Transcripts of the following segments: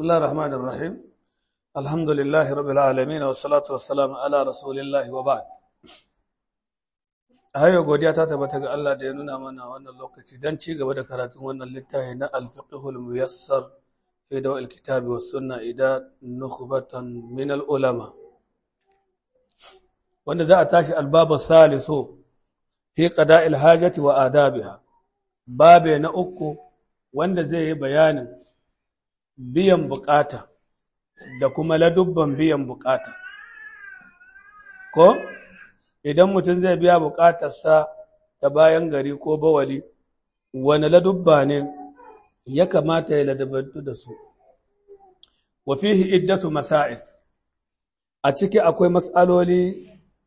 الله الرحمن الرحيم الحمد لله رب العالمين والصلاة والسلام على رسول الله وبعد hayo godiya ta tabbata ga Allah da ya nuna mana wannan lokaci don ci gaba da karatun wannan littafi na al-fiqhul muyassar fi dawa'il kitabi was sunna ida nukhbatan min al-ulama wanda za a tashi al-babu salisu fi qada'il hajati wa adabiha babe na uku wanda zai yi bayanin biyan bukata da kuma ladubban biyan bukata ko idan mutum zai biya bukatarsa ta bayan gari ko bawali wani ladubba ne ya kamata ya ladabantu da su wa fihi iddatu masail a ciki akwai matsaloli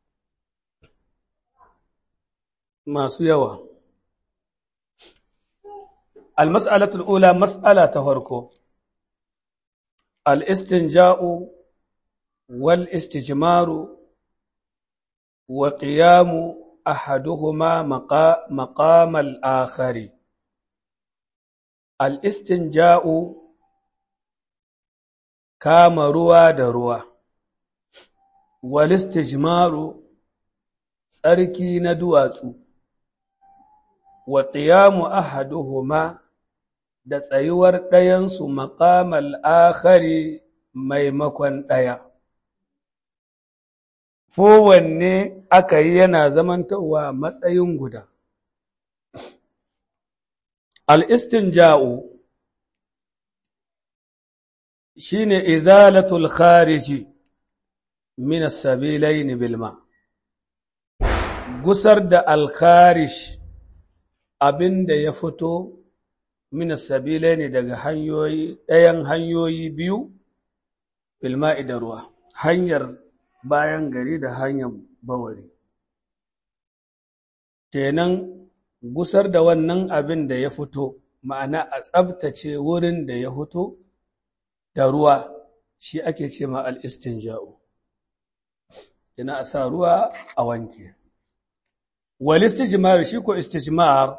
masu yawa al-mas'alatul ula mas'ala ta farko al-istinja'u wal istijmaru وقيام أحدهما مقام الآخر الاستنجاء كام روى دروا والاستجمار tsarki na duwatsu wa ƙiyamu ahaduhuma da tsayuwar ɗayansu maƙamal akhari maimakon ɗaya. kowanne aka yi yana zamantowa matsayin guda. Al'istinja'u shi ne izalatul khariji minas sabilai bilma, gusar da alkharish abin da ya fito minas sabilai ne daga hanyoyi ɗayan hanyoyi biyu bilma'i da ruwa, hanyar bayan gari da hanyar bawari. Kenan gusar da wannan abin da ya fito, ma'ana a tsabtace wurin da ya fito da ruwa shi ake ce ma al'istinja'u. Kina a sa ruwa a wanke. Walistijimar shi ko istijimar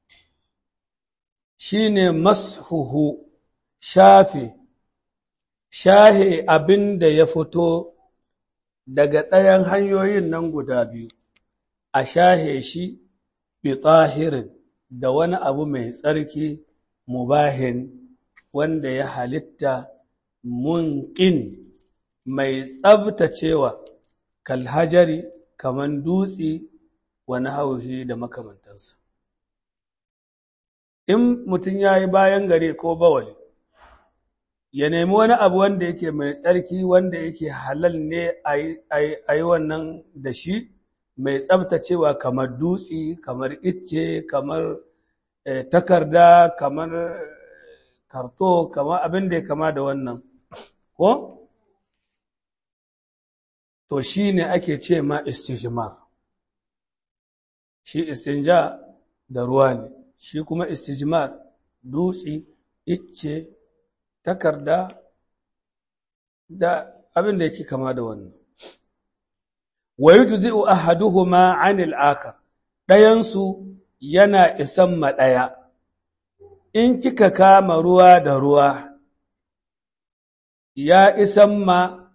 shi ne mashuhu shafe, shahe abin da ya fito daga ɗayan hanyoyin nan guda biyu, a shahe shi bi tsahirin da wani abu mai tsarki mubahin wanda ya halitta munƙin mai tsabtacewa kalhajari kaman dutse wani hauhi da makamantansa. In mutum ya yi bayan gare ko bawali, ya nemi wani abu wanda yake mai tsarki wanda yake halal ne a yi wannan da shi mai tsabtacewa kamar dutse kamar icce kamar takarda kamar karto kamar abin da ya kama da wannan ko to shi ne ake ce ma istijmar shi istinja da ruwa ne shi kuma istijmar dutse icce takarda da abin da yake kama da wannan wa yujzi'u ahaduhuma 'anil akhar dayansu yana isan ma daya in kika kama ruwa da ruwa ya isan ma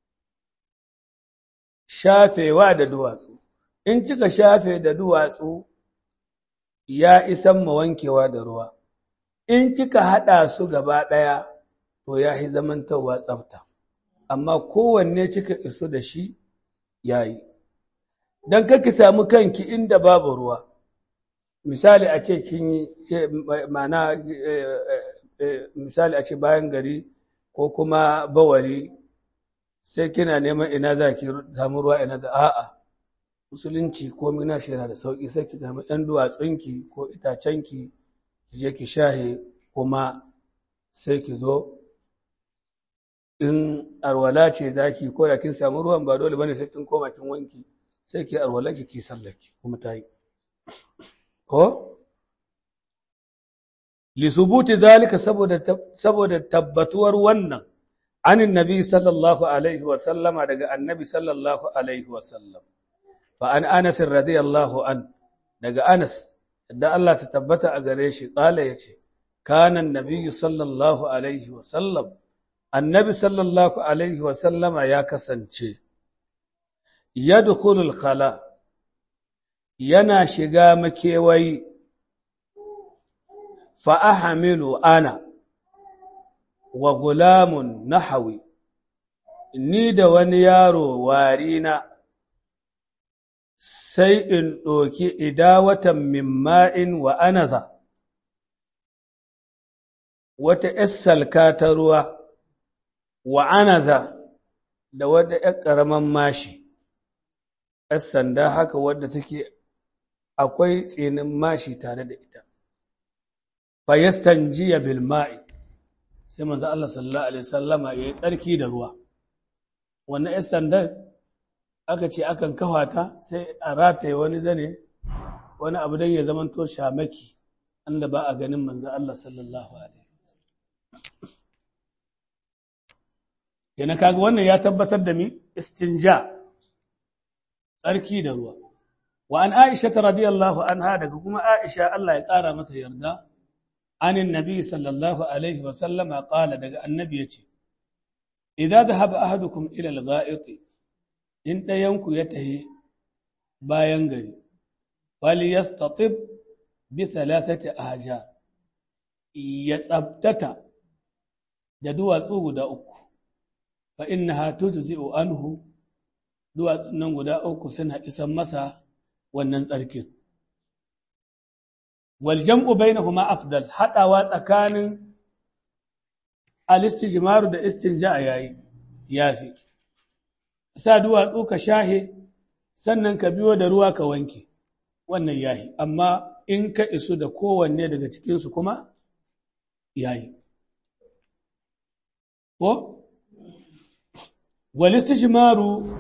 shafewa da duwatsu in kika shafe da duwatsu ya isan ma wankewa da ruwa in kika haɗa su gaba ɗaya to ya yi zamantarwa tsafta amma kowanne kika iso da shi ya yi don kaki samu kanki inda babu ruwa misali a ce kin yi mana misali a ce bayan gari ko kuma bawari sai kina neman ina za ki samu ruwa ina da a'a musulunci ko mina shi yana da sauƙi sai ki samu ‘yan duwatsunki ko itacenki ki je ki shahe kuma sai ki zo in arwala ce za ki ko da kin samu ruwan ba dole bane sai kin koma kin wanki sai ki arwala ki ki sallaki kuma ta yi ko li subuti zalika saboda saboda tabbatuwar wannan anin nabi sallallahu alaihi wa sallama daga annabi sallallahu alaihi wa sallam fa an anas radiyallahu an daga anas da Allah ta tabbata a gare shi kala yace kana annabi sallallahu alaihi wa sallam annabi sallallahu alaihi wasallama ya kasance yadkhulul khala yana shiga makewayi fa ahmilu ana wa gulamun nahawi ni da wani yaro warina sai in ɗoki idawatan min ma'in wa anaza wata ‘yar salka ta ruwa wa anaza da wadda ‘yar ƙaramin mashi, ‘yar sanda haka wadda take akwai tsinin mashi tare da ita. Fayastan jiya bilma'i, sai manzo Allah sallallahu Alaihi sallama ya yi tsarki da ruwa. Wannan ‘yar sandar aka ce akan kafa ta sai a rataye wani zane, wani abu don ya zamanto shamaki, inda ba a ganin manzo Allah sallallahu Alaihi yana kaga wannan ya tabbatar da mi istinja tsarki da ruwa wa an aisha ta radiyallahu anha daga kuma aisha Allah ya ƙara mata yarda anin nabi sallallahu alaihi wa sallama qala daga annabi yace idza dhahaba ahadukum ila al-gha'it in dayanku ya tahi bayan gari fali yastatib bi thalathati ahjar ya tsabtata da duwatsu guda uku fa innaha tujzi'u anhu duwatsun nan guda uku suna isan masa wannan tsarkin wal jam'u bainahuma afdal hadawa tsakanin al-istijmaru da istinja yayi yafi sa duwatsu ka shahe sannan ka biyo da ruwa ka wanke wannan yahi amma in ka isu da kowanne daga cikinsu kuma yayi ko walistijmaru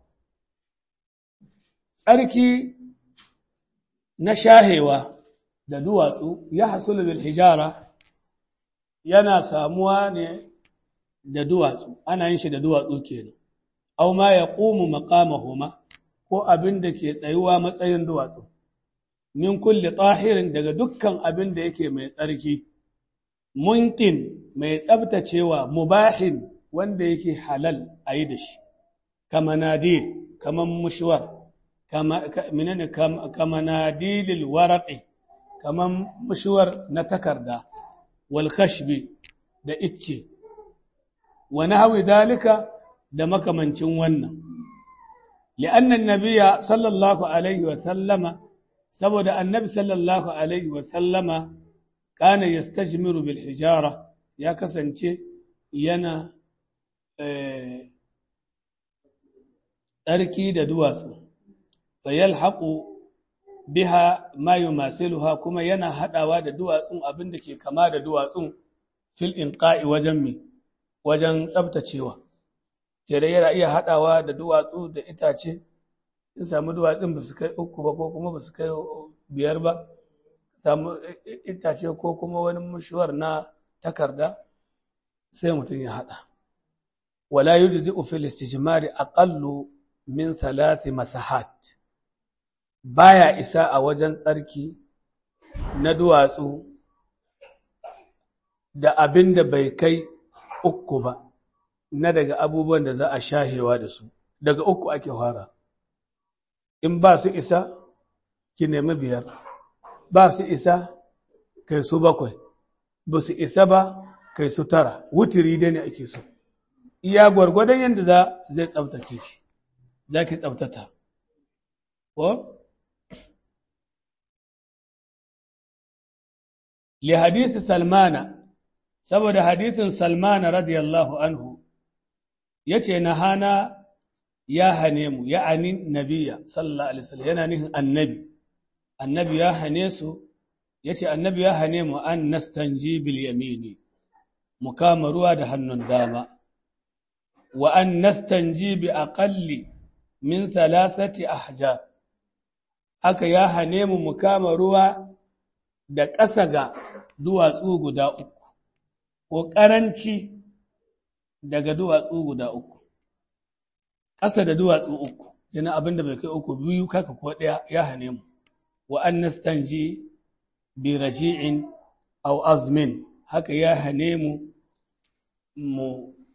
tsarki na shahewa da duwatsu ya hasulu bil hijara yana samuwa ne da duwatsu ana yin shi da duwatsu kenan aw ma yaqumu maqamahuma ko abin da ke tsayuwa matsayin duwatsu min kulli tahirin daga dukkan abin da yake mai tsarki muntin mai tsabtacewa mubahin wanda yake halal a yi da shi kama nadir kama mushuwar kama nadilil waraƙi kama mushuwar na takarda wal khashbi da icce wani hawi dalika da makamancin wannan li'annan nabiya sallallahu alaihi wasallama saboda annabi sallallahu alaihi wasallama kana yastajmiru bil hijara ya kasance yana tsarki da duwatsu fayalhaqu biha ma yumasiluha kuma yana hadawa da duwatsun abin da ke kama da duwatsun fil inqa'i wajen mi wajen tsabtacewa kere yana iya hadawa da duwatsu da itace in samu duwatsun ba su kai uku ba ko kuma ba su kai biyar ba samu itace ko kuma wani mushuwar na takarda sai mutum ya hada wala yujzi'u fil istijmari aqallu min thalathi masahat baya isa a wajen tsarki na duwatsu da abin da bai kai uku ba na daga abubuwan da za a shahewa da su daga uku ake fara in ba su isa ki nemi biyar ba su isa kai su bakwai ba su isa ba kai su tara wutiri dai ne ake so iya gwargwadon yadda za zai tsabtace shi za ki tsabtata ko li hadisi salmana saboda hadisin salmana radiyallahu anhu yace na hana ya hane mu ya'ani nabiya sallallahu alaihi wasallam yana nihin annabi annabi ya hane su yace annabi ya hane mu an nastanji bil yamini mu kama ruwa da hannun dama wa an nastanji bi aqalli min thalathati ahjar haka ya hane mu mu kama ruwa da ƙasa ga duwatsu guda uku ko ƙaranci daga duwatsu guda uku ƙasa da duwatsu uku yana abin da bai kai uku biyu kaka ko ɗaya ya hane mu wa an nastanji bi raji'in aw azmin haka ya hane mu mu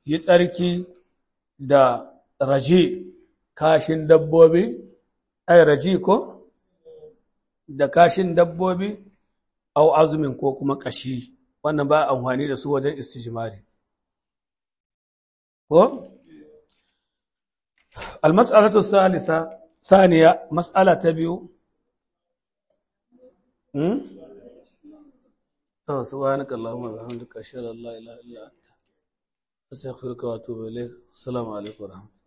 yi tsarki da raji kashin dabbobi ai raji ko da kashin dabbobi au azumin ko kuma kashi wannan ba amfani da su wajen istijmari ko المسألة الثالثة ثانية مسألة تبيو سبحانك اللهم وبحمدك أشهد أن لا إله إلا أنت أستغفرك وأتوب إليك السلام عليكم ورحمة الله